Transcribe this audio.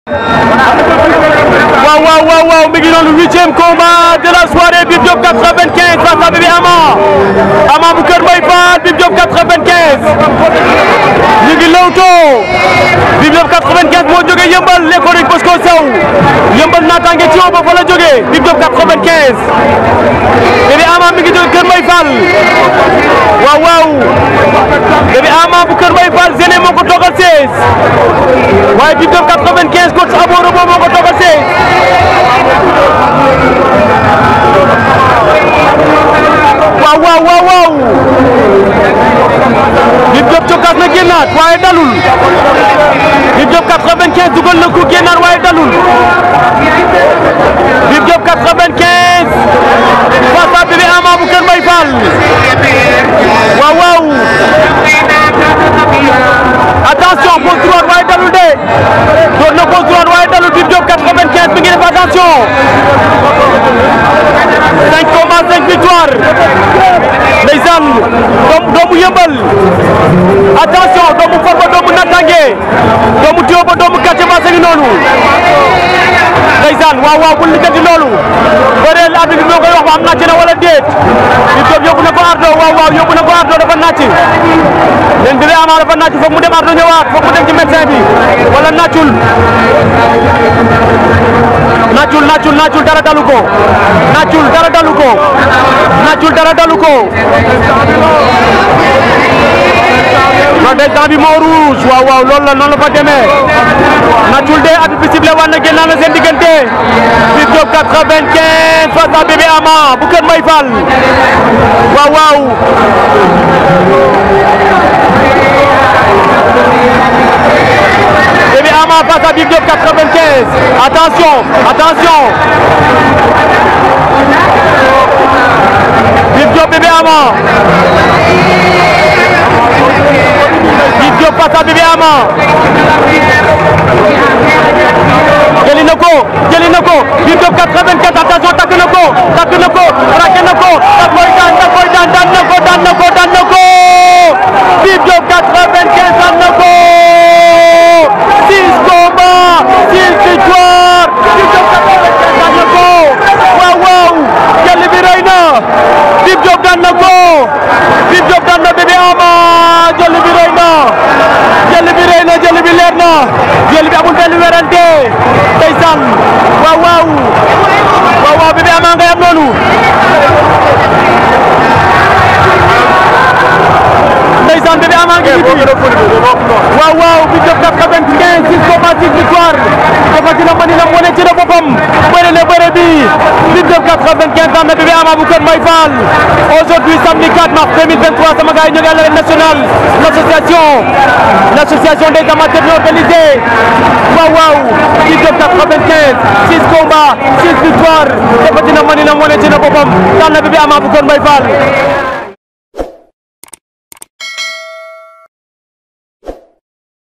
waaw waaw waaw waaw mi ngi noonu huitième combat de la soirée Bib Diop 95 face à Bébé Ama Ama bu Kër Mbaye Fall Bib Diop 95 ñu ngi lewtoo Bib Diop 95 moo jógee yëmbal l'école Bosco Sow yëmbal naataange ci woo ba fa la jógee Bib Diop 95 Bébé Ama mi ngi jógee Kër Mbaye Fall waaw waaw Bébé Ama bu Kër Mbaye Fall Zéné moo ko toogal 16 waaye Bib Diop 95 coach Aboro moo ko toogal 16 waaw waaw waaw waaw Bib Diop cokkaas na génnaat waaye dalul Bib Diop 95 dugal na ko génnaat waaye dalul Bib Diop 95 face à Bébé Ama bu Kër Mbaye Fall waaw waaw attention pose droite waaye dalul de door na pose droite waaye dalul Bib Diop 95 mi ngi def attention 5 combats 5 victoires ndeysaan doom doomu yëmbal attention doomu Farba doomu Natange doomu Tioba doomu Casamance ngi noonu ndeysaan waaw waaw bul lijjanti loolu bëreel arbitre bi moo koy wax ba am nàcc na wala déet Bib Diop yóbbu na ko ardo waaw waaw yóbbu na ko ardo dafa nàcc leen Bébé Ama dafa nàcc foog mu dem ardo ñëwaat foog mu dem ci médecin bi wala nàccul nàccul nàccul nàccul dara dalu ko nàccul dara dalu ko nàccul dara dalu ko non day temps bi moo rouge waaw waaw loolu la noonu la fa demee nàccul de at bi sible war na génn na seen diggante Bib Diop 95 face à Bébé Ama bu Kër Mbaye Fall waaw waaw Bébé Ama face à Bib Diop 95 attention attention Bib Diop Bébé Ama Bib Diop face à Bébé Ama jëli na ko jëli na ko Bib Diop 84 attention takk na ko takk na ko raqué na ko da koy daan da koy daan daan na ko daan na ko daan na ko Bib Diop 95 daan na ko 6 combats 6 victoires Bib Diop 95 daan na ko waaw waaw jëli bi rëy na Bib Diop daan na ko Bib Diop daan na Bébé Ama jëli bi rëy na jëli bi rëy na jëli bi leer na jëli bi amul benn werante ndeysaan waaw waaw waaw waaw Bébé Ama ngay am noonu ndeysaan Bébé Ama ngi ci waaw waaw Bib Diop 95 6 combats 6 victoires dafa dina mën na wane ci la boppam bëre na bëre bi Bib Diop 95 ans na Bébé Ama bu Kër Mbaye Fall aujourd'hui samedi 4 mars 2023 sama gars yi ñu ngi à l'arène nationale l'association l'association des amateurs non organisés waaw waaw Bib Diop 95 6 combats 6 victoires dafa dina mën na wane ci la boppam daan na Bébé Ama bu Kër Mbaye Fall